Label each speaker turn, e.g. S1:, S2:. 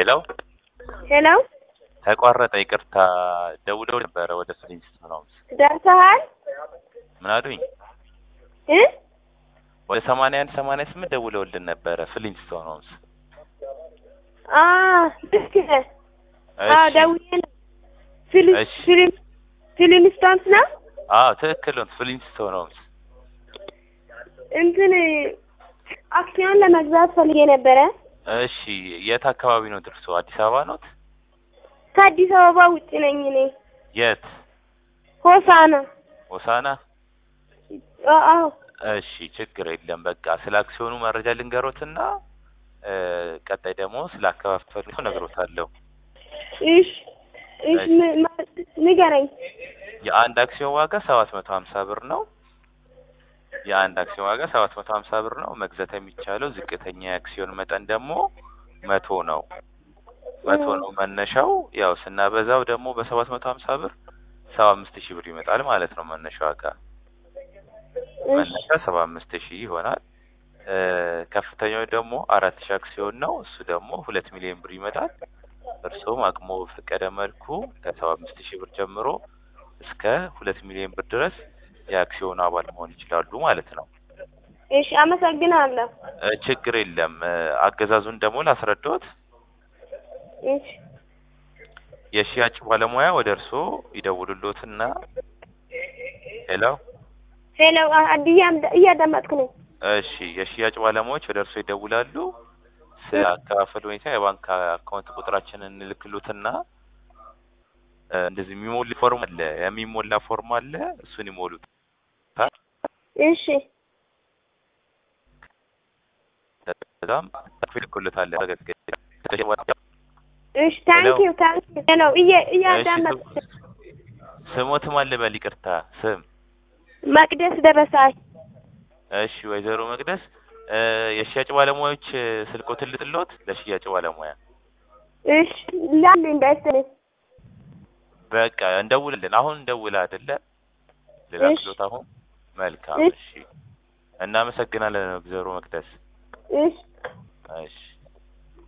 S1: ሄሎ
S2: ሄሎ
S1: ተቋረጠ። ይቅርታ ደውለው ነበረ ወደ ፍሊንስቶን ሆምስ።
S2: ደርሰሃል
S1: ምን አሉኝ?
S2: እ
S1: ወደ ሰማንያ አንድ ሰማንያ ስምንት ደውለውልን ነበረ ፍሊንስቶን ሆምስ።
S2: አ ልክ ነህ። አዎ
S1: እሺ
S2: ደውዬ ነው። ፊልም
S1: እሺ።
S2: ፊልም ፊልምስቶንስ ነው
S1: አዎ ትክክል ነው። ፍሊንስቶን ሆምስ።
S2: እንትን አክሲዮን ለመግዛት ፈልጌ ነበረ።
S1: እሺ የት አካባቢ ነው ድርሶ? አዲስ አበባ ኖት?
S2: ከአዲስ አበባ ውጭ ነኝ እኔ።
S1: የት?
S2: ሆሳና።
S1: ሆሳና?
S2: አ- አዎ
S1: እሺ ችግር የለም። በቃ ስለ አክሲዮኑ መረጃ ልንገሮትና እ ቀጣይ ደግሞ ስለ አከፋፈሉ እነግሮታለሁ።
S2: እሺ እሺ ም- ማ- ንገረኝ።
S1: የአንድ አክሲዮን ዋጋ ሰባት መቶ ሀምሳ ብር ነው። የአንድ አክሲዮን ዋጋ ሰባት መቶ ሀምሳ ብር ነው። መግዛት የሚቻለው ዝቅተኛ የአክሲዮን መጠን ደግሞ መቶ ነው። መቶ ነው መነሻው። ያው ስናበዛው ደግሞ በሰባት መቶ ሀምሳ ብር ሰባ አምስት ሺህ ብር ይመጣል ማለት ነው መነሻ ዋጋ።
S2: እሺ
S1: መነሻ ሰባ አምስት ሺህ ይሆናል። እ ከፍተኛው ደግሞ አራት ሺህ አክሲዮን ነው። እሱ ደግሞ ሁለት ሚሊዮን ብር ይመጣል። እርስዎም አቅሞ በፈቀደ መልኩ ከሰባ አምስት ሺህ ብር ጀምሮ እስከ ሁለት ሚሊዮን ብር ድረስ የአክሲዮን አባል መሆን ይችላሉ ማለት ነው።
S2: እሺ አመሰግናለሁ።
S1: እ ችግር የለም። እ አገዛዙን ደግሞ ላስረዳዎት።
S2: እሺ
S1: የሽያጭ ባለሙያ ወደ እርስዎ ይደውሉሎትና ሄሎ
S2: ሄሎ አ- አድያ እያዳመጥኩ ነው።
S1: እሺ የሽያጭ ባለሙያዎች ወደ እርስዎ ይደውላሉ። ስለ አከፋፈል ሁኔታ የባንክ አካውንት ቁጥራችንን እንልክሎትና እ እንደዚህ የሚሞላ ፎርም አለ የሚሞላ ፎርም አለ እሱን ይሞሉት።
S2: እሺ
S1: ከዛም ይልኩልታል።
S2: እሺ ታንኪዩ ታንኪዩ ሄሎ እየ እያዳመጥኩ ነው።
S1: ስሞትም አለ በል ይቅርታ ስም
S2: መቅደስ ደረሳይ
S1: እሺ ወይዘሮ መቅደስ እ የሽያጭ ባለሙያዎች እ ስልክዎትን ልጥሎት ለሽያጭ ባለሙያ
S2: እሺ ላል እንዳይስልኝ
S1: በቃ እንደውላለን። አሁን እንደውላ አይደለ ልላክሎት አሁን መልካም
S2: እሺ።
S1: እሺ እናመሰግናለን ወይዘሮ መቅደስ
S2: እሺ
S1: እሺ